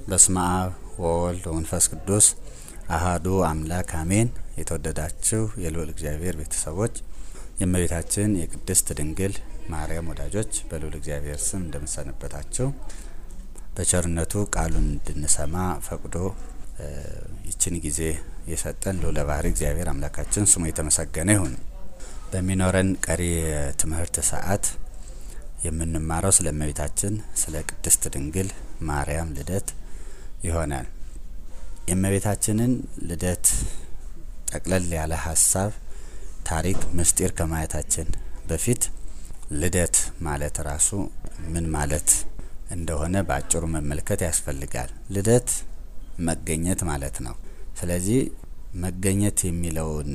በስመ አብ ወወልድ ወመንፈስ ቅዱስ አሃዱ አምላክ አሜን። የተወደዳችሁ የልዑል እግዚአብሔር ቤተሰቦች የእመቤታችን የቅድስት ድንግል ማርያም ወዳጆች በልዑል እግዚአብሔር ስም እንደምሰነበታችሁ በቸርነቱ ቃሉን እንድንሰማ ፈቅዶ ይችን ጊዜ የሰጠን ልዑለ ባሕርይ እግዚአብሔር አምላካችን ስሙ የተመሰገነ ይሁን። በሚኖረን ቀሪ የትምህርት ሰዓት የምንማረው ስለ እመቤታችን ስለ ቅድስት ድንግል ማርያም ልደት ይሆናል። የእመቤታችንን ልደት ጠቅለል ያለ ሀሳብ፣ ታሪክ፣ ምስጢር ከማየታችን በፊት ልደት ማለት ራሱ ምን ማለት እንደሆነ በአጭሩ መመልከት ያስፈልጋል። ልደት መገኘት ማለት ነው። ስለዚህ መገኘት የሚለውን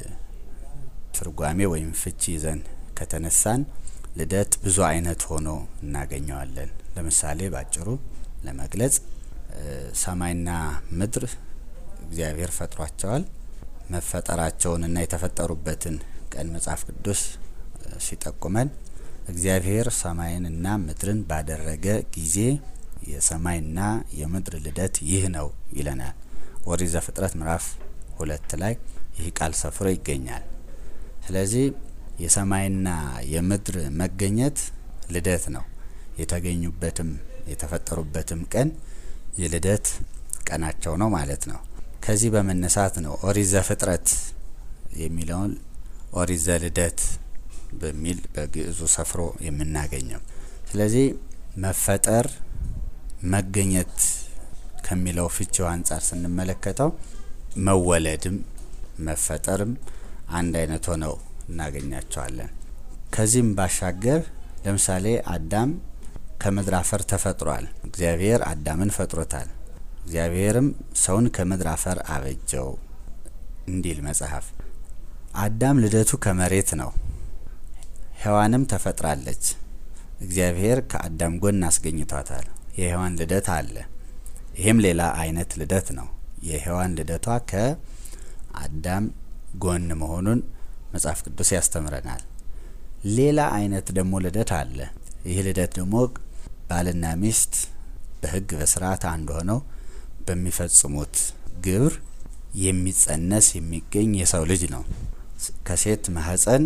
ትርጓሜ ወይም ፍቺ ይዘን ከተነሳን ልደት ብዙ አይነት ሆኖ እናገኘዋለን። ለምሳሌ ባጭሩ ለመግለጽ ሰማይና ምድር እግዚአብሔር ፈጥሯቸዋል። መፈጠራቸውንና የተፈጠሩበትን ቀን መጽሐፍ ቅዱስ ሲጠቁመን እግዚአብሔር ሰማይንና ምድርን ባደረገ ጊዜ የሰማይና የምድር ልደት ይህ ነው ይለናል። ኦሪት ዘፍጥረት ምዕራፍ ሁለት ላይ ይህ ቃል ሰፍሮ ይገኛል። ስለዚህ የሰማይና የምድር መገኘት ልደት ነው። የተገኙበትም የተፈጠሩበትም ቀን የልደት ቀናቸው ነው ማለት ነው። ከዚህ በመነሳት ነው ኦሪት ዘፍጥረት የሚለውን ኦሪት ዘልደት በሚል በግዕዙ ሰፍሮ የምናገኘው። ስለዚህ መፈጠር መገኘት ከሚለው ፍቺው አንጻር ስንመለከተው መወለድም መፈጠርም አንድ አይነት ሆነው እናገኛቸዋለን። ከዚህም ባሻገር ለምሳሌ አዳም ከምድር አፈር ተፈጥሯል። እግዚአብሔር አዳምን ፈጥሮታል። እግዚአብሔርም ሰውን ከምድር አፈር አበጀው እንዲል መጽሐፍ። አዳም ልደቱ ከመሬት ነው። ሔዋንም ተፈጥራለች። እግዚአብሔር ከአዳም ጎን አስገኝቷታል። የሔዋን ልደት አለ። ይህም ሌላ አይነት ልደት ነው። የሔዋን ልደቷ ከአዳም ጎን መሆኑን መጽሐፍ ቅዱስ ያስተምረናል። ሌላ አይነት ደግሞ ልደት አለ። ይህ ልደት ደግሞ ባልና ሚስት በሕግ በስርዓት አንድ ሆነው በሚፈጽሙት ግብር የሚጸነስ የሚገኝ የሰው ልጅ ነው። ከሴት ማህፀን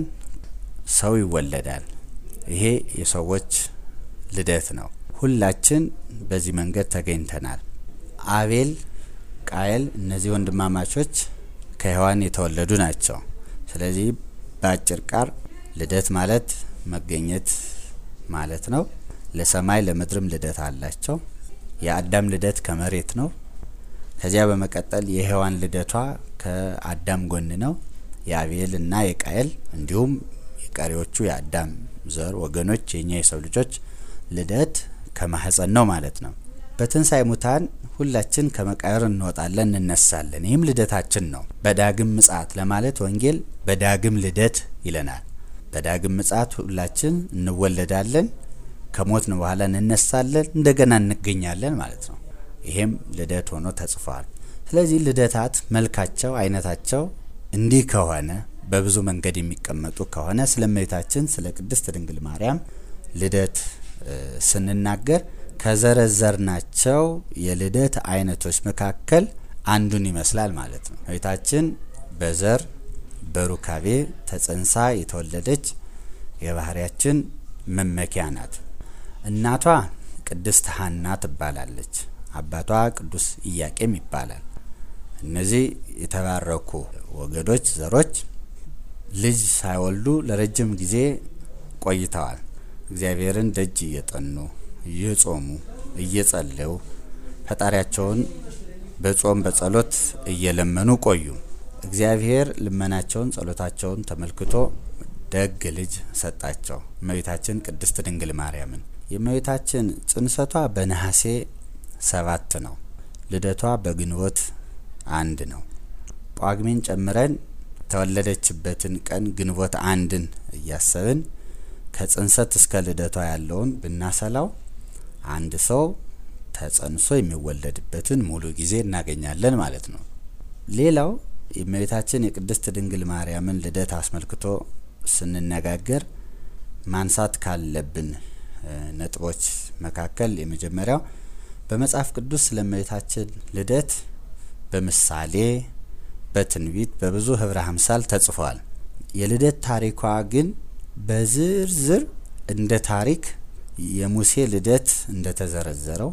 ሰው ይወለዳል። ይሄ የሰዎች ልደት ነው። ሁላችን በዚህ መንገድ ተገኝተናል። አቤል፣ ቃየል እነዚህ ወንድማማቾች ከሔዋን የተወለዱ ናቸው። ስለዚህ በአጭር ቃር ልደት ማለት መገኘት ማለት ነው። ለሰማይ ለምድርም ልደት አላቸው። የአዳም ልደት ከመሬት ነው። ከዚያ በመቀጠል የሔዋን ልደቷ ከአዳም ጎን ነው። የአቤል እና የቃየል እንዲሁም የቀሪዎቹ የአዳም ዘር ወገኖች የኛ የሰው ልጆች ልደት ከማህፀን ነው ማለት ነው። በትንሳኤ ሙታን ሁላችን ከመቃብር እንወጣለን፣ እንነሳለን። ይህም ልደታችን ነው። በዳግም ምጽአት ለማለት ወንጌል በዳግም ልደት ይለናል። በዳግም ምጽአት ሁላችን እንወለዳለን፣ ከሞትን በኋላ እንነሳለን፣ እንደገና እንገኛለን ማለት ነው። ይሄም ልደት ሆኖ ተጽፏል። ስለዚህ ልደታት መልካቸው፣ አይነታቸው እንዲህ ከሆነ በብዙ መንገድ የሚቀመጡ ከሆነ ስለ እመቤታችን ስለ ቅድስት ድንግል ማርያም ልደት ስንናገር ከዘረዘርናቸው የልደት አይነቶች መካከል አንዱን ይመስላል ማለት ነው። እመቤታችን በዘር በሩካቤ ተጸንሳ የተወለደች የባህርያችን መመኪያ ናት። እናቷ ቅድስት ሐና ትባላለች። አባቷ ቅዱስ ኢያቄም ይባላል። እነዚህ የተባረኩ ወገዶች ዘሮች ልጅ ሳይወልዱ ለረጅም ጊዜ ቆይተዋል። እግዚአብሔርን ደጅ እየጠኑ እየጾሙ እየጸለዩ ፈጣሪያቸውን በጾም በጸሎት እየለመኑ ቆዩ። እግዚአብሔር ልመናቸውን ጸሎታቸውን ተመልክቶ ደግ ልጅ ሰጣቸው፣ እመቤታችን ቅድስት ድንግል ማርያምን። የእመቤታችን ጽንሰቷ በነሐሴ ሰባት ነው። ልደቷ በግንቦት አንድ ነው። ጳጉሜን ጨምረን የተወለደችበትን ቀን ግንቦት አንድን እያሰብን ከጽንሰት እስከ ልደቷ ያለውን ብናሰላው አንድ ሰው ተጸንሶ የሚወለድበትን ሙሉ ጊዜ እናገኛለን ማለት ነው። ሌላው የእመቤታችን የቅድስት ድንግል ማርያምን ልደት አስመልክቶ ስንነጋገር ማንሳት ካለብን ነጥቦች መካከል የመጀመሪያው በመጽሐፍ ቅዱስ ስለ እመቤታችን ልደት በምሳሌ በትንቢት በብዙ ህብረ አምሳል ተጽፏል። የልደት ታሪኳ ግን በዝርዝር እንደ ታሪክ የሙሴ ልደት እንደተዘረዘረው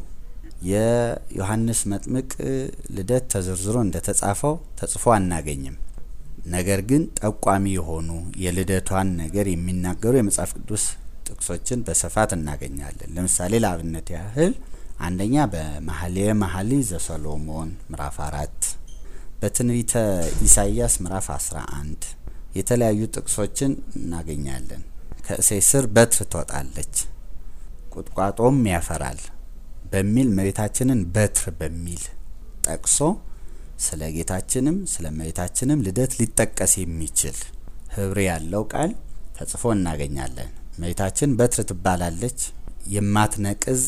የዮሐንስ መጥምቅ ልደት ተዘርዝሮ እንደተጻፈው ተጽፎ አናገኝም። ነገር ግን ጠቋሚ የሆኑ የልደቷን ነገር የሚናገሩ የመጽሐፍ ቅዱስ ጥቅሶችን በስፋት እናገኛለን። ለምሳሌ ለአብነት ያህል አንደኛ በመኃልየ መኃልይ ዘሰሎሞን ምዕራፍ አራት በትንቢተ ኢሳይያስ ምዕራፍ አስራ አንድ የተለያዩ ጥቅሶችን እናገኛለን። ከእሴይ ስር በትር ትወጣለች ቁጥቋጦም ያፈራል በሚል እመቤታችንን በትር በሚል ጠቅሶ ስለ ጌታችንም ስለ እመቤታችንም ልደት ሊጠቀስ የሚችል ህብር ያለው ቃል ተጽፎ እናገኛለን። እመቤታችን በትር ትባላለች። የማትነቅዝ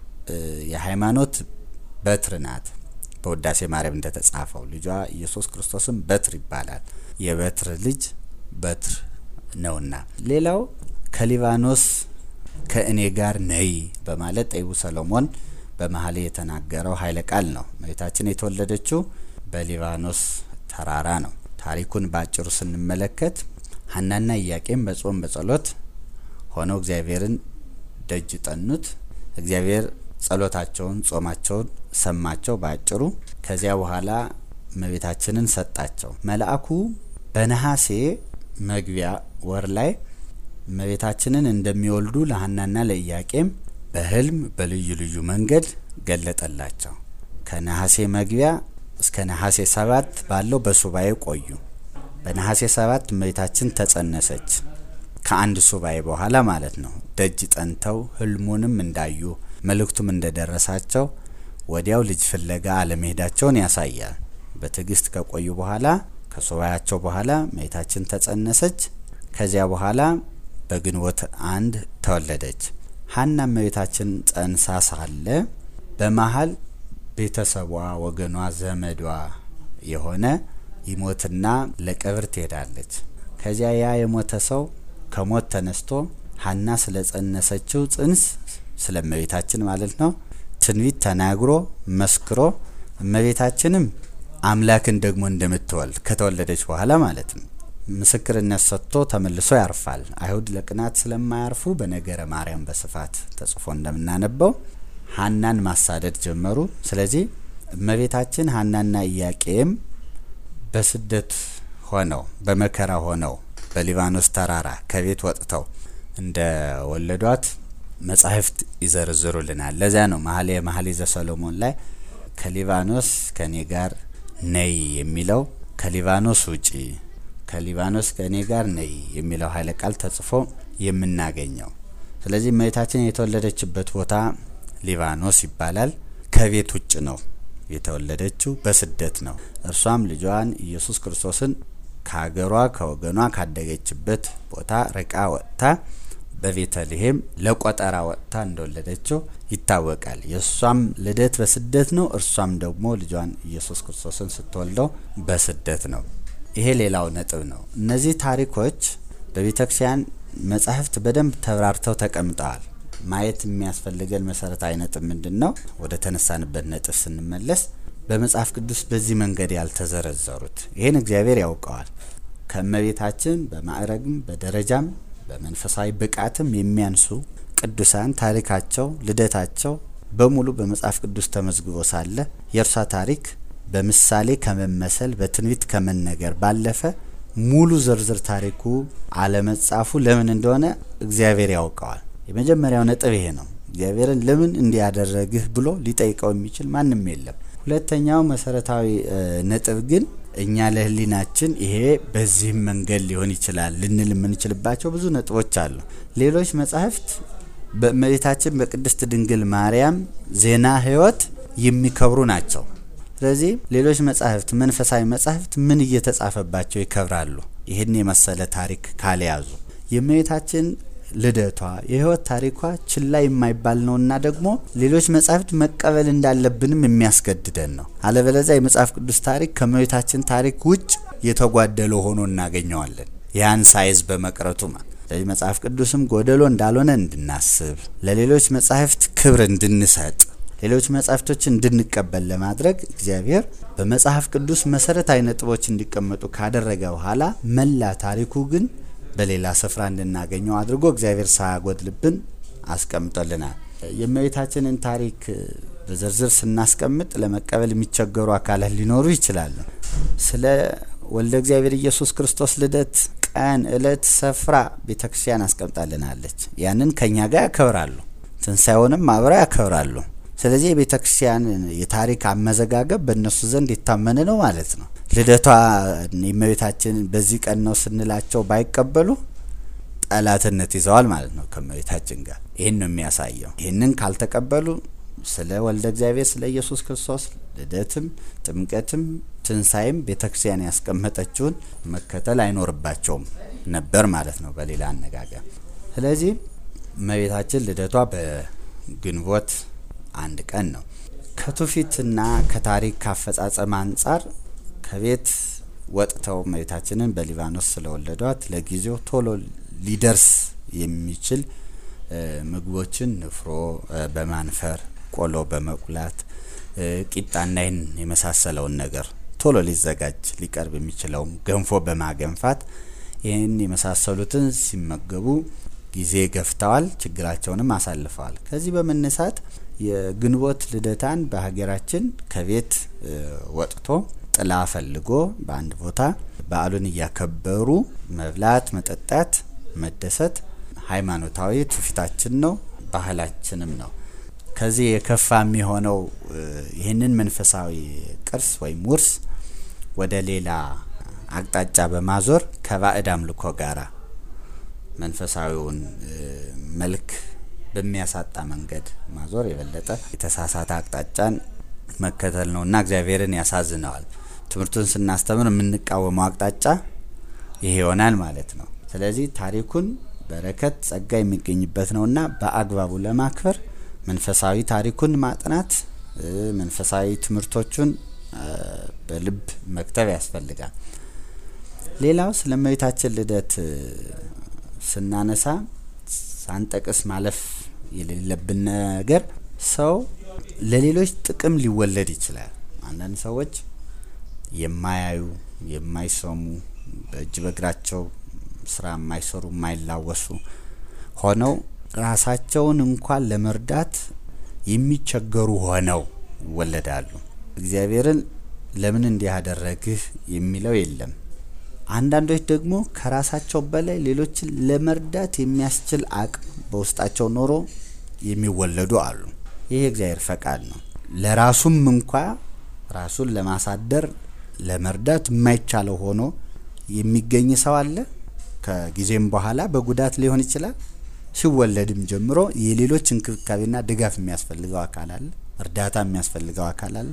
የሃይማኖት በትር ናት። በውዳሴ ማርያም እንደተጻፈው ልጇ ኢየሱስ ክርስቶስም በትር ይባላል። የበትር ልጅ በትር ነውና። ሌላው ከሊባኖስ ከእኔ ጋር ነይ በማለት ጠቢቡ ሰሎሞን በመኃልየ የተናገረው ኃይለ ቃል ነው። እመቤታችን የተወለደችው በሊባኖስ ተራራ ነው። ታሪኩን በአጭሩ ስንመለከት ሀናና ኢያቄም በጾም በጸሎት ሆነው እግዚአብሔርን ደጅ ጠኑት። እግዚአብሔር ጸሎታቸውን፣ ጾማቸውን ሰማቸው በአጭሩ። ከዚያ በኋላ እመቤታችንን ሰጣቸው። መልአኩ በነሐሴ መግቢያ ወር ላይ እመቤታችንን እንደሚወልዱ ለሀናና ለኢያቄም በህልም በልዩ ልዩ መንገድ ገለጠላቸው። ከነሐሴ መግቢያ እስከ ነሐሴ ሰባት ባለው በሱባኤ ቆዩ። በነሐሴ ሰባት እመቤታችን ተጸነሰች። ከአንድ ሱባኤ በኋላ ማለት ነው። ደጅ ጠንተው ህልሙንም እንዳዩ መልእክቱም እንደደረሳቸው ወዲያው ልጅ ፍለጋ አለመሄዳቸውን ያሳያል። በትዕግስት ከቆዩ በኋላ ከሱባኤያቸው በኋላ እመቤታችን ተጸነሰች። ከዚያ በኋላ በግንቦት አንድ ተወለደች። ሀና እመቤታችን ጸንሳ ሳለ በመሀል ቤተሰቧ፣ ወገኗ፣ ዘመዷ የሆነ ይሞትና ለቀብር ትሄዳለች። ከዚያ ያ የሞተ ሰው ከሞት ተነስቶ ሀና ስለ ጸነሰችው ጽንስ ስለ እመቤታችን ማለት ነው ትንቢት ተናግሮ መስክሮ እመቤታችንም አምላክን ደግሞ እንደምትወልድ ከተወለደች በኋላ ማለት ነው ምስክርነት ሰጥቶ ተመልሶ ያርፋል። አይሁድ ለቅናት ስለማያርፉ በነገረ ማርያም በስፋት ተጽፎ እንደምናነበው ሀናን ማሳደድ ጀመሩ። ስለዚህ እመቤታችን ሀናና ኢያቄም በስደት ሆነው በመከራ ሆነው በሊባኖስ ተራራ ከቤት ወጥተው እንደ ወለዷት መጻሕፍት ይዘረዝሩልናል። ለዚያ ነው መኃልየ መኃልይ ዘሰሎሞን ላይ ከሊባኖስ ከእኔ ጋር ነይ የሚለው ከሊባኖስ ውጪ ከሊባኖስ ከእኔ ጋር ነይ የሚለው ኃይለ ቃል ተጽፎ የምናገኘው። ስለዚህ እመቤታችን የተወለደችበት ቦታ ሊባኖስ ይባላል። ከቤት ውጭ ነው የተወለደችው፣ በስደት ነው። እርሷም ልጇን ኢየሱስ ክርስቶስን ከሀገሯ ከወገኗ ካደገችበት ቦታ ርቃ ወጥታ በቤተልሔም ለቆጠራ ወጥታ እንደወለደችው ይታወቃል። የእሷም ልደት በስደት ነው። እርሷም ደግሞ ልጇን ኢየሱስ ክርስቶስን ስትወልደው በስደት ነው። ይሄ ሌላው ነጥብ ነው። እነዚህ ታሪኮች በቤተ ክርስቲያን መጻሕፍት በደንብ ተብራርተው ተቀምጠዋል። ማየት የሚያስፈልገን መሰረታዊ ነጥብ ምንድን ነው? ወደ ተነሳንበት ነጥብ ስንመለስ በመጽሐፍ ቅዱስ በዚህ መንገድ ያልተዘረዘሩት ይህን እግዚአብሔር ያውቀዋል። ከእመቤታችን በማዕረግም በደረጃም በመንፈሳዊ ብቃትም የሚያንሱ ቅዱሳን ታሪካቸው፣ ልደታቸው በሙሉ በመጽሐፍ ቅዱስ ተመዝግቦ ሳለ የእርሷ ታሪክ በምሳሌ ከመመሰል በትንቢት ከመነገር ባለፈ ሙሉ ዝርዝር ታሪኩ አለመጻፉ ለምን እንደሆነ እግዚአብሔር ያውቀዋል። የመጀመሪያው ነጥብ ይሄ ነው። እግዚአብሔርን ለምን እንዲያደረግህ ብሎ ሊጠይቀው የሚችል ማንም የለም። ሁለተኛው መሰረታዊ ነጥብ ግን እኛ ለሕሊናችን ይሄ በዚህም መንገድ ሊሆን ይችላል ልንል የምንችልባቸው ብዙ ነጥቦች አሉ። ሌሎች መጻሕፍት በእመቤታችን በቅድስት ድንግል ማርያም ዜና ሕይወት የሚከብሩ ናቸው። ስለዚህ ሌሎች መጻሕፍት መንፈሳዊ መጻሕፍት ምን እየተጻፈባቸው ይከብራሉ? ይህን የመሰለ ታሪክ ካልያዙ የእመቤታችን ልደቷ የህይወት ታሪኳ ችላ የማይባል ነውና ደግሞ ሌሎች መጻሕፍት መቀበል እንዳለብንም የሚያስገድደን ነው። አለበለዚያ የመጽሐፍ ቅዱስ ታሪክ ከእመቤታችን ታሪክ ውጭ የተጓደለ ሆኖ እናገኘዋለን። ያን ሳይዝ በመቅረቱ ማለት ስለዚህ መጽሐፍ ቅዱስም ጎደሎ እንዳልሆነ እንድናስብ፣ ለሌሎች መጻሕፍት ክብር እንድንሰጥ፣ ሌሎች መጻሕፍቶችን እንድንቀበል ለማድረግ እግዚአብሔር በመጽሐፍ ቅዱስ መሰረታዊ ነጥቦች እንዲቀመጡ ካደረገ በኋላ መላ ታሪኩ ግን በሌላ ስፍራ እንድናገኘው አድርጎ እግዚአብሔር ሳያጎድልብን አስቀምጦልናል። የእመቤታችንን ታሪክ በዝርዝር ስናስቀምጥ ለመቀበል የሚቸገሩ አካላት ሊኖሩ ይችላሉ። ስለ ወልደ እግዚአብሔር ኢየሱስ ክርስቶስ ልደት ቀን፣ እለት፣ ስፍራ ቤተ ክርስቲያን አስቀምጣልናለች። ያንን ከኛ ጋር ያከብራሉ። ትንሣኤውንም አብረው ያከብራሉ። ስለዚህ የቤተ ክርስቲያን የታሪክ አመዘጋገብ በእነሱ ዘንድ የታመነ ነው ማለት ነው። ልደቷ የእመቤታችን በዚህ ቀን ነው ስንላቸው ባይቀበሉ ጠላትነት ይዘዋል ማለት ነው ከእመቤታችን ጋር። ይህን ነው የሚያሳየው። ይህንን ካልተቀበሉ ስለ ወልደ እግዚአብሔር ስለ ኢየሱስ ክርስቶስ ልደትም ጥምቀትም ትንሣኤም ቤተ ክርስቲያን ያስቀመጠችውን መከተል አይኖርባቸውም ነበር ማለት ነው በሌላ አነጋገር። ስለዚህ እመቤታችን ልደቷ በግንቦት አንድ ቀን ነው። ከትውፊትና ከታሪክ ካፈጻጸም አንጻር ከቤት ወጥተው እመቤታችንን በሊባኖስ ስለወለዷት ለጊዜው ቶሎ ሊደርስ የሚችል ምግቦችን ንፍሮ በማንፈር ቆሎ በመቁላት ቂጣና ይህን የመሳሰለውን ነገር ቶሎ ሊዘጋጅ ሊቀርብ የሚችለውም ገንፎ በማገንፋት ይህን የመሳሰሉትን ሲመገቡ ጊዜ ገፍተዋል፣ ችግራቸውንም አሳልፈዋል። ከዚህ በመነሳት የግንቦት ልደታን በሀገራችን ከቤት ወጥቶ ጥላ ፈልጎ በአንድ ቦታ በዓሉን እያከበሩ መብላት፣ መጠጣት፣ መደሰት ሃይማኖታዊ ትውፊታችን ነው፣ ባህላችንም ነው። ከዚህ የከፋ የሚሆነው ይህንን መንፈሳዊ ቅርስ ወይም ውርስ ወደ ሌላ አቅጣጫ በማዞር ከባዕድ አምልኮ ጋራ መንፈሳዊውን መልክ በሚያሳጣ መንገድ ማዞር የበለጠ የተሳሳተ አቅጣጫን መከተል ነውና እግዚአብሔርን ያሳዝነዋል። ትምህርቱን ስናስተምር የምንቃወመው አቅጣጫ ይሄ ይሆናል ማለት ነው። ስለዚህ ታሪኩን በረከት፣ ጸጋ የሚገኝበት ነውና በአግባቡ ለማክበር መንፈሳዊ ታሪኩን ማጥናት፣ መንፈሳዊ ትምህርቶቹን በልብ መክተብ ያስፈልጋል። ሌላው ስለ እመቤታችን ልደት ስናነሳ ሳንጠቅስ ማለፍ የሌለብን ነገር ሰው ለሌሎች ጥቅም ሊወለድ ይችላል። አንዳንድ ሰዎች የማያዩ የማይሰሙ በእጅ በእግራቸው ስራ የማይሰሩ የማይላወሱ ሆነው ራሳቸውን እንኳን ለመርዳት የሚቸገሩ ሆነው ይወለዳሉ። እግዚአብሔርን ለምን እንዲህ ያደረግህ የሚለው የለም። አንዳንዶች ደግሞ ከራሳቸው በላይ ሌሎችን ለመርዳት የሚያስችል አቅም በውስጣቸው ኖሮ የሚወለዱ አሉ። ይህ የእግዚአብሔር ፈቃድ ነው። ለራሱም እንኳ ራሱን ለማሳደር ለመርዳት የማይቻለው ሆኖ የሚገኝ ሰው አለ። ከጊዜም በኋላ በጉዳት ሊሆን ይችላል። ሲወለድም ጀምሮ የሌሎች እንክብካቤና ድጋፍ የሚያስፈልገው አካል አለ። እርዳታ የሚያስፈልገው አካል አለ።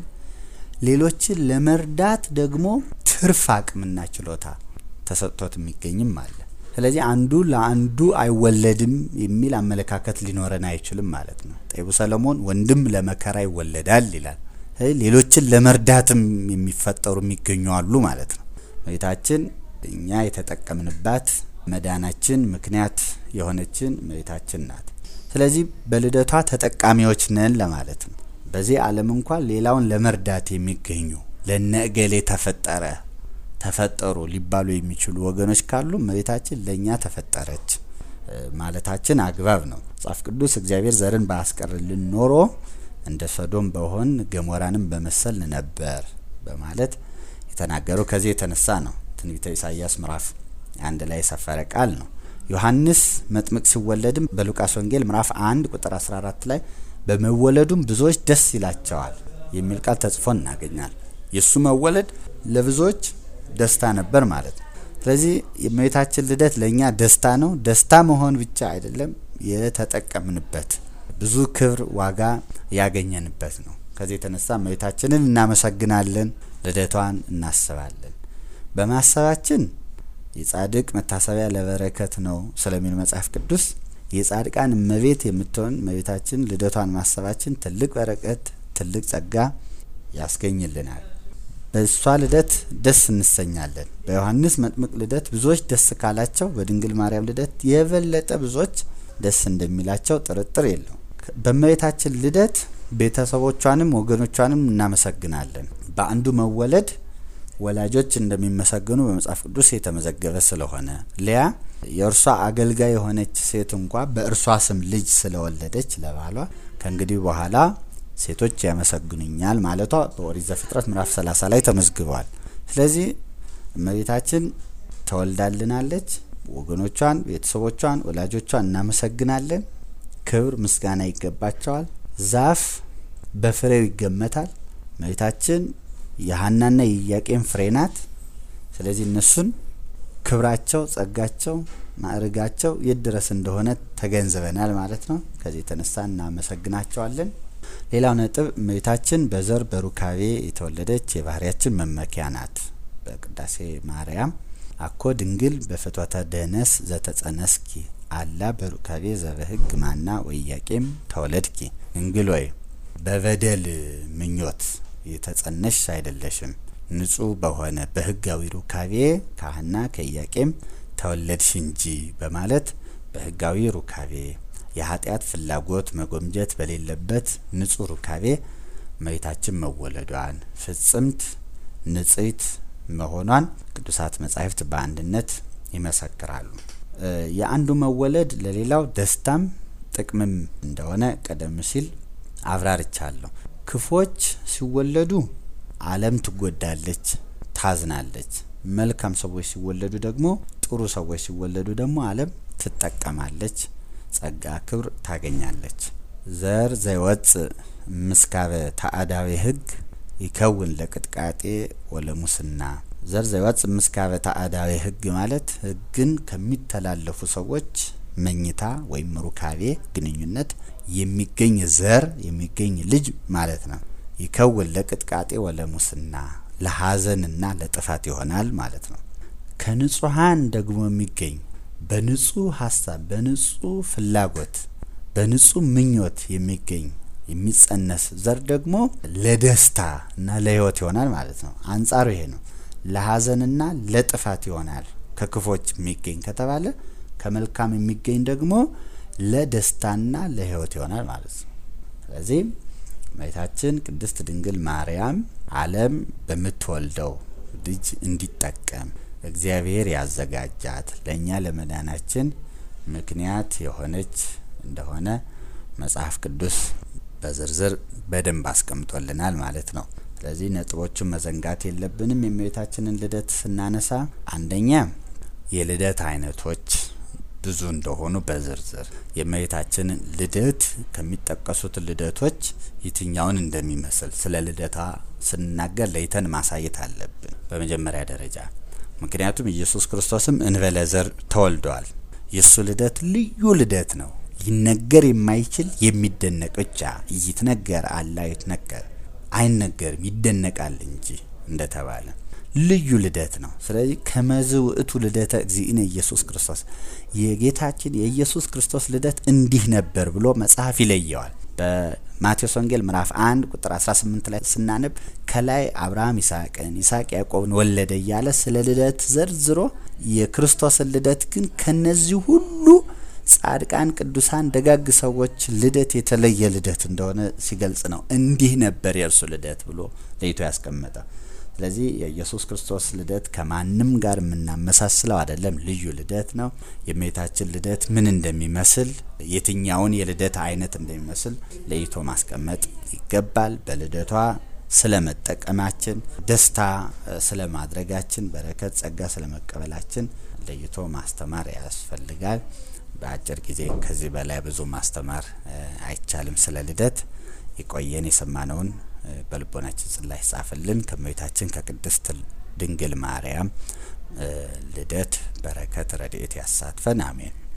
ሌሎችን ለመርዳት ደግሞ ትርፍ አቅምና ችሎታ ተሰጥቶት የሚገኝም አለ። ስለዚህ አንዱ ለአንዱ አይወለድም የሚል አመለካከት ሊኖረን አይችልም ማለት ነው። ጠቢቡ ሰለሞን ወንድም ለመከራ ይወለዳል ይላል። ሌሎችን ለመርዳትም የሚፈጠሩ የሚገኙ አሉ ማለት ነው። እመቤታችን እኛ የተጠቀምንባት መዳናችን ምክንያት የሆነችን እመቤታችን ናት። ስለዚህ በልደቷ ተጠቃሚዎች ነን ለማለት ነው። በዚህ ዓለም እንኳን ሌላውን ለመርዳት የሚገኙ ለነ እገሌ ተፈጠረ ተፈጠሩ ሊባሉ የሚችሉ ወገኖች ካሉ እመቤታችን ለእኛ ተፈጠረች ማለታችን አግባብ ነው። መጽሐፍ ቅዱስ እግዚአብሔር ዘርን ባያስቀርልን ኖሮ እንደ ሶዶም በሆን ገሞራንም በመሰል ነበር በማለት የተናገረው ከዚህ የተነሳ ነው። ትንቢተ ኢሳይያስ ምዕራፍ አንድ ላይ የሰፈረ ቃል ነው። ዮሐንስ መጥምቅ ሲወለድም በሉቃስ ወንጌል ምዕራፍ አንድ ቁጥር 14 ላይ በመወለዱም ብዙዎች ደስ ይላቸዋል የሚል ቃል ተጽፎ እናገኛል። የእሱ መወለድ ለብዙዎች ደስታ ነበር ማለት ነው። ስለዚህ የእመቤታችን ልደት ለእኛ ደስታ ነው። ደስታ መሆን ብቻ አይደለም፣ የተጠቀምንበት ብዙ ክብር ዋጋ ያገኘንበት ነው። ከዚህ የተነሳ እመቤታችንን እናመሰግናለን፣ ልደቷን እናስባለን። በማሰባችን የጻድቅ መታሰቢያ ለበረከት ነው ስለሚል መጽሐፍ ቅዱስ የጻድቃን እመቤት የምትሆን እመቤታችን ልደቷን ማሰባችን ትልቅ በረከት፣ ትልቅ ጸጋ ያስገኝልናል። በእሷ ልደት ደስ እንሰኛለን። በዮሐንስ መጥምቅ ልደት ብዙዎች ደስ ካላቸው በድንግል ማርያም ልደት የበለጠ ብዙዎች ደስ እንደሚላቸው ጥርጥር የለው። በእመቤታችን ልደት ቤተሰቦቿንም ወገኖቿንም እናመሰግናለን። በአንዱ መወለድ ወላጆች እንደሚመሰገኑ በመጽሐፍ ቅዱስ የተመዘገበ ስለሆነ ሊያ የእርሷ አገልጋይ የሆነች ሴት እንኳ በእርሷ ስም ልጅ ስለወለደች ለባሏ ከእንግዲህ በኋላ ሴቶች ያመሰግኑኛል ማለቷ በኦሪት ዘፍጥረት ምዕራፍ 30 ላይ ተመዝግቧል። ስለዚህ እመቤታችን ተወልዳልናለች። ወገኖቿን፣ ቤተሰቦቿን፣ ወላጆቿን እናመሰግናለን። ክብር ምስጋና ይገባቸዋል። ዛፍ በፍሬው ይገመታል። እመቤታችን የሀናና የኢያቄም ፍሬ ናት። ስለዚህ እነሱን ክብራቸው፣ ጸጋቸው፣ ማዕርጋቸው የት ድረስ እንደሆነ ተገንዝበናል ማለት ነው። ከዚህ የተነሳ እናመሰግናቸዋለን። ሌላው ነጥብ እመቤታችን በዘር በሩካቤ የተወለደች የባህርያችን መመኪያ ናት። በቅዳሴ ማርያም አኮ ድንግል በፍትወተ ደነስ ዘተጸነስኪ አላ በሩካቤ ዘበህግ ማና ወኢያቄም ተወለድኪ ድንግል ወይ በበደል ምኞት የተጸነሽ አይደለሽም፣ ንጹሕ በሆነ በህጋዊ ሩካቤ ከሐና ከኢያቄም ተወለድሽ እንጂ በማለት በህጋዊ ሩካቤ የኃጢአት ፍላጎት መጎምጀት በሌለበት ንጹሕ ሩካቤ እመቤታችን መወለዷን ፍጽምት ንጽሕት መሆኗን ቅዱሳት መጻሕፍት በአንድነት ይመሰክራሉ። የአንዱ መወለድ ለሌላው ደስታም ጥቅምም እንደሆነ ቀደም ሲል አብራርቻለሁ። ክፎች ሲወለዱ ዓለም ትጎዳለች፣ ታዝናለች። መልካም ሰዎች ሲወለዱ ደግሞ ጥሩ ሰዎች ሲወለዱ ደግሞ ዓለም ትጠቀማለች፣ ጸጋ ክብር ታገኛለች። ዘር ዘይወፅእ ምስካበ ተአዳዊ ህግ ይከውን ለቅጥቃጤ ወለሙስና ዘር ዘይወፅእ ምስካበ ተአዳዊ ህግ ማለት ህግን ከሚተላለፉ ሰዎች መኝታ ወይም ሩካቤ ግንኙነት የሚገኝ ዘር የሚገኝ ልጅ ማለት ነው። ይከውን ለቅጥቃጤ ወለሙስና ለሀዘንና ለጥፋት ይሆናል ማለት ነው። ከንጹሀን ደግሞ የሚገኝ በንጹህ ሀሳብ በንጹህ ፍላጎት በንጹህ ምኞት የሚገኝ የሚጸነስ ዘር ደግሞ ለደስታ እና ለህይወት ይሆናል ማለት ነው። አንጻሩ ይሄ ነው። ለሀዘንና ለጥፋት ይሆናል ከክፎች የሚገኝ ከተባለ ከመልካም የሚገኝ ደግሞ ለደስታና ለህይወት ይሆናል ማለት ነው። ስለዚህ እመቤታችን ቅድስት ድንግል ማርያም ዓለም በምትወልደው ልጅ እንዲጠቀም እግዚአብሔር ያዘጋጃት ለእኛ ለመዳናችን ምክንያት የሆነች እንደሆነ መጽሐፍ ቅዱስ በዝርዝር በደንብ አስቀምጦልናል ማለት ነው። ስለዚህ ነጥቦቹን መዘንጋት የለብንም። የእመቤታችንን ልደት ስናነሳ አንደኛ የልደት አይነቶች ብዙ እንደሆኑ በዝርዝር የእመቤታችንን ልደት ከሚጠቀሱት ልደቶች የትኛውን እንደሚመስል ስለ ልደታ ስንናገር ለይተን ማሳየት አለብን በመጀመሪያ ደረጃ። ምክንያቱም ኢየሱስ ክርስቶስም እንበለ ዘር ተወልደዋል። የእሱ ልደት ልዩ ልደት ነው። ሊነገር የማይችል የሚደነቅ ብቻ ይትነገር አላ ይትነገር አይነገርም ይደነቃል እንጂ እንደተባለ ልዩ ልደት ነው። ስለዚህ ከመዝ ውእቱ ልደተ እግዚእነ ኢየሱስ ክርስቶስ የጌታችን የኢየሱስ ክርስቶስ ልደት እንዲህ ነበር ብሎ መጽሐፍ ይለየዋል። በማቴዎስ ወንጌል ምዕራፍ 1 ቁጥር 18 ላይ ስናነብ ከላይ አብርሃም ይስሐቅን፣ ይስሐቅ ያዕቆብን ወለደ እያለ ስለ ልደት ዘርዝሮ የክርስቶስን ልደት ግን ከነዚህ ሁሉ ጻድቃን፣ ቅዱሳን፣ ደጋግ ሰዎች ልደት የተለየ ልደት እንደሆነ ሲገልጽ ነው። እንዲህ ነበር የእርሱ ልደት ብሎ ለይቶ ያስቀመጠ። ስለዚህ የኢየሱስ ክርስቶስ ልደት ከማንም ጋር የምናመሳስለው አይደለም፣ ልዩ ልደት ነው። የእመቤታችን ልደት ምን እንደሚመስል የትኛውን የልደት አይነት እንደሚመስል ለይቶ ማስቀመጥ ይገባል። በልደቷ ስለ መጠቀማችን፣ ደስታ ስለ ማድረጋችን፣ በረከት ጸጋ ስለ መቀበላችን ለይቶ ማስተማር ያስፈልጋል። በአጭር ጊዜ ከዚህ በላይ ብዙ ማስተማር አይቻልም። ስለ ልደት የቆየን የሰማነውን በልቦናችን ጽላት ጻፍልን። ከእመቤታችን ከቅድስት ድንግል ማርያም ልደት በረከት ረድኤት ያሳትፈን። አሜን።